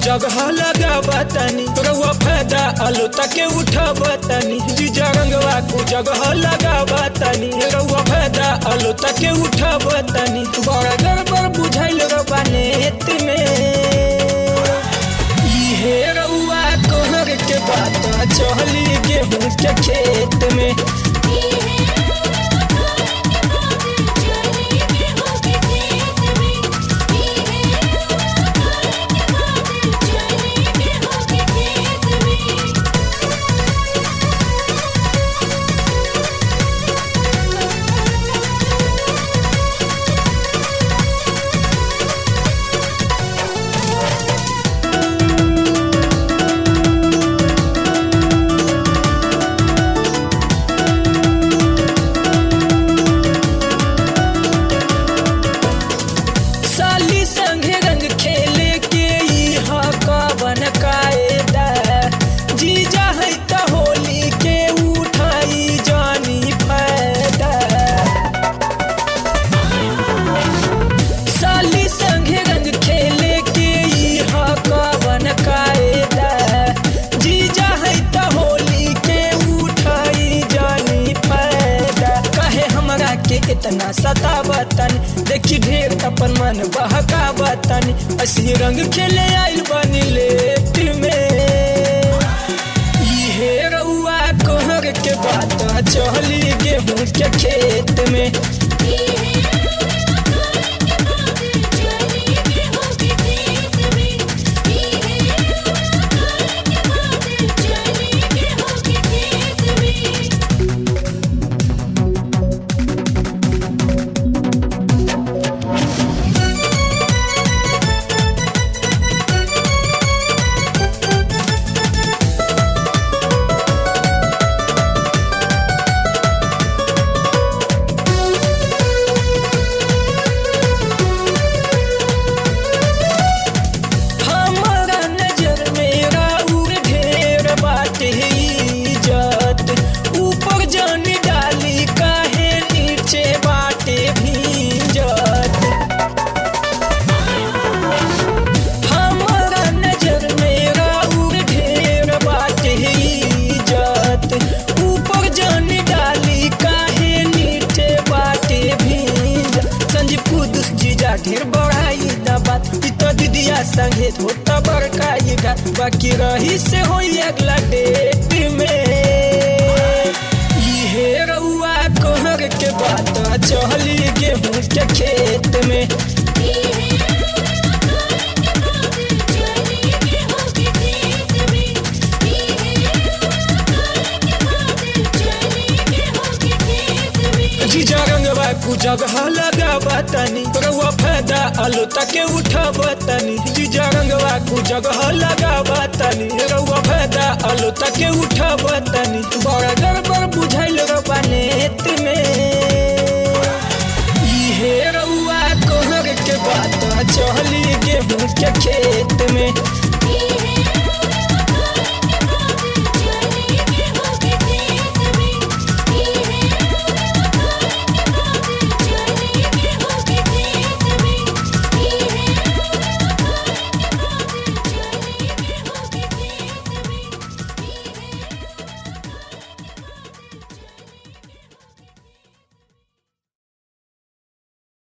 जगह लगावा तनी रउआ फायदा आलो तके उठावा तनी जीजा रंगवा को जगह लगावा तनी रउआ फायदा आलो तके उठावा तनी बड़ा गड़बड़ बुझाइल रउआ नेत में इहे रउआ कोहर के बात चहली गेहूं के खेत में साली संगे रंग खेले के इहा कवन कायदा जीजा है त होली के उठाई जानी फायदा साली संगे रंग खेले के इहा कवन कायदा जीजा है त होली के उठाई जानी फायदा काहे हमरा के इतना सतावतन देखी ढेर अपन मन बहकावतन असी रंग खेले आइल बनी लेट में इहे रउआ कोहर के बात चहली गेहूं के खेत में हमारा नजर में राउर ढेर बाटे इज्जत ऊपर जन डाली काहे नीचे बाटे भीजत हमारा नजर में राउर ढेर बाटे इज्जत ऊपर जन डाली काहे नीचे बाटे भीजत संजीव कुदुस जीजा ढेर बढ़ाई ना बात ई तो दीदिया संगे होता बड़का ये घात बाकी रही से होई अगला डेट में इहे रउआ कोहर के बात चहली गेहूं के खेत में जीजा रंगवा कु जगह लगावा तनी रउआ फायदा आलो तके उठावा तनी जीजा रंगवा कु जगह लगावा तनी रउआ फायदा आलो तके उठावा तनी बड़ा गड़बड़ बुझाइल रउआ नेत में इहे रउआ कोहर के बात चहली गेहूं के खेत में